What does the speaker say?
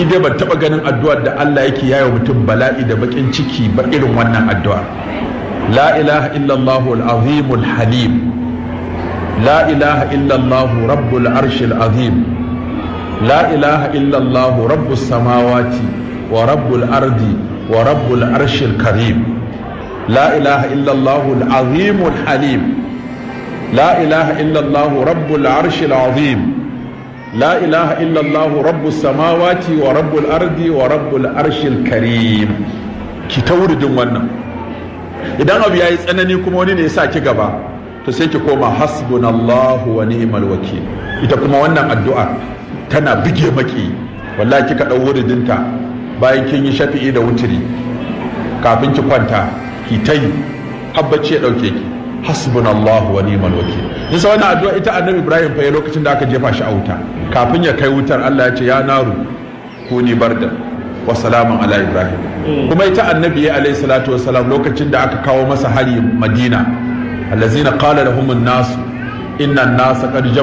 ni dai ban taba ganin addu'ar da Allah yake yayo mutum bala'i da bakin ciki ba irin wannan addu'a la ilaha illallah al-azim al-halim la ilaha illallah rabbul arshil azim la ilaha illallah rabbus samawati wa rabbul ardi wa rabbul arshil karim la ilaha illallah al-azim al-halim la ilaha illallah rabbul arshil azim لا إله إلا الله رب السماوات ورب الأرض ورب الأرش الكريم ki ta wuridin wannan idan abu ya yi tsanani kuma wani ne ya sa ki gaba to sai ki koma hasbunallahu wa ni'mal wakil ita kuma wannan addu'a tana bige maki wallahi kika dau wuridinta bayan kin yi shafi'i da wutiri kafin ki kwanta ki ta yi habbaci ya dauke ki hasbunallahu wa ni'mal wakil nisa wannan addu'a ita annabi ibrahim fa lokacin da aka jefa shi a wuta kafin ya kai wutar Allah ya ce ya naru kuni barda wa salamun ala ibrahim kuma ita annabi ya alayhi salatu wa salam lokacin da aka kawo masa hari madina allazina qala lahum an-nas inna an-nasa qad